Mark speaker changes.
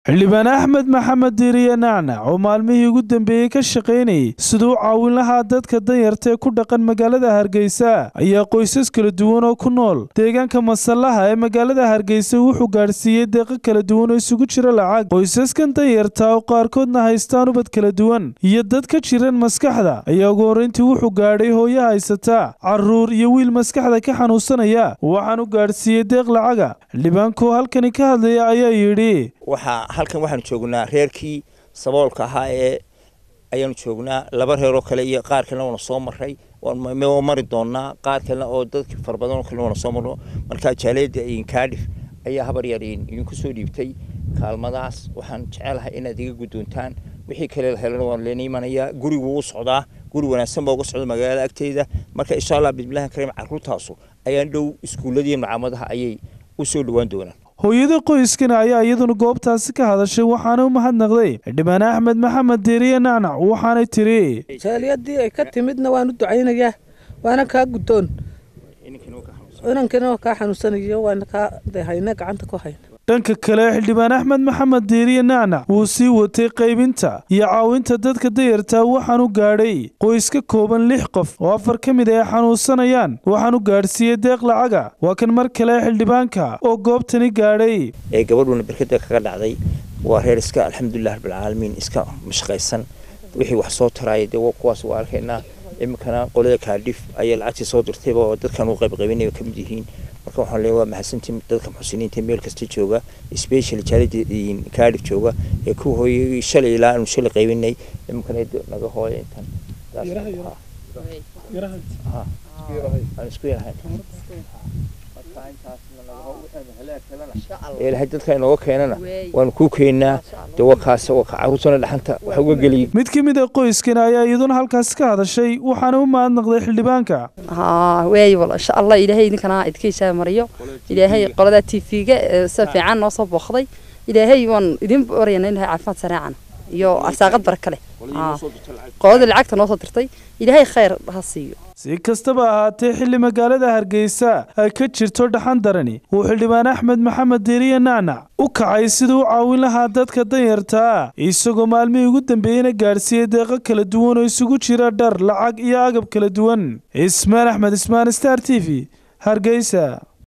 Speaker 1: xildhibaan axmed maxamed diiriye nacnac oo maalmihii ugu dambeeyey ka shaqaynayay siduu caawin lahaa dadka danyarta ee ku dhaqan magaalada hargeysa ayaa qoysas kala duwan oo ku nool deegaanka masallaha ee magaalada hargeysa wuxuu gaadhsiiyey deeqo kala duwan oo isugu jira lacag qoysaskan danyarta oo qaarkoodna haystaan ubad kala duwan iyo dad ka jiran maskaxda ayaa ugu horreyntii wuxuu gaadhay hooyo haysata caruur iyo wiil maskaxda ka xanuunsanaya waxaan u gaadhsiiyey deeq lacaga xildhibaankuoo halkani ka hadlaya ayaa yidhi
Speaker 2: waxaa halkan waxaanu joognaa reerkii saboolka ahaa ee ayaanu joognaa laba reeroo kale iyo qaar kalena waana soo maray waa mari doonaa qaar kalena oo dadka fara badan oo kalena waana soo marno markaa jaaleeda kaadhif ayaa habar yar idinku soo dhiibtay kaalmadaas waxaan jecelahay inaad iga guddoontaan wixii kale la helana waan leena imanayaa gurigu u socdaa guri wanaagsan baa uga socda magaalada agteeda marka insha allah bismillahi kariim carruurtaasu ayaan dhow iskuulladiiyo macaamadaha ayay u soo dhowaan doonaan
Speaker 1: hooyada qoyskana ayaa iyaduna goobtaasi ka hadashay waxaana u mahadnaqday xildhibaan axmed maxamed deeriye nacnac waxaanay tiri
Speaker 3: jaaliyadii ay ka timidna waan u ducaynayaa waana kaa guddoon inankina kaa xanuunsanayo waana kaa hayna gacanta ku hayna
Speaker 1: dhanka kale xildhibaan axmed maxamed deeriye nacnac wuu sii watay qaybinta iyo caawinta dadka dayartaa waxaanu gaadhay qoys ka kooban lix qof oo afar ka mid ay xanuunsanayaan waxaanu gaadhsiiyey deeq lacaga waa kan mar kale xildhibaanka oo goobtani gaadhay
Speaker 2: ee gabadhuna berkada kaga dhacday waa reer iska alxamdulilah rabbilcaalamiin iska mashaqaysan wixii wax soo taraaya dee kuwaas waa arkaynaa iminkana qolada kaadhif ayaa lacagtii soo dirtayba oo dadkan u qaybqaybinaya ka mid yihiin marka waxaan leeyahay waa mahadsantiin dadka muxsiniinta meel kasta jooga special jaalida kaadhif jooga ee ku hooyay shalay ilaa aanu shalay qaybinay iminkana naga hooya intan aan isku yarahayn ilahay dadka inooga keenana waanu kuu keenaa de waa kaas waa ka carruurtana dhaxanta wax uga geliyay
Speaker 1: mid ka mid a qoyskana ayaa iyaduna halkaasi ka hadashay waxaana u mahadnaqday xildhibaanka
Speaker 4: haa weey wal insha allah ilaahay idinkana idinkiisa mariyo ilaahay qolada t v-ga si fiican noo soo booqday ilaahay waan idin baryana in ilahay caafimaad sareecan iyo arsaaqad baraka leh qolada lacagta noo soo dirtay ilaahay khayr ha siiyo
Speaker 1: si kastaba ahaatee xilli magaalada hargeysa ay ka jirto dhaxan darani uu xildhibaan axmed maxamed deeriye nacnac u kacay siduu u caawin lahaa dadka danyartaa isagoo maalmihii ugu dambeeyeyna gaadhsiiyey deeqo kala duwan oo isugu jira dhar lacag iyo agab kala duwan ismaan axmed ismaan star t v hargeysa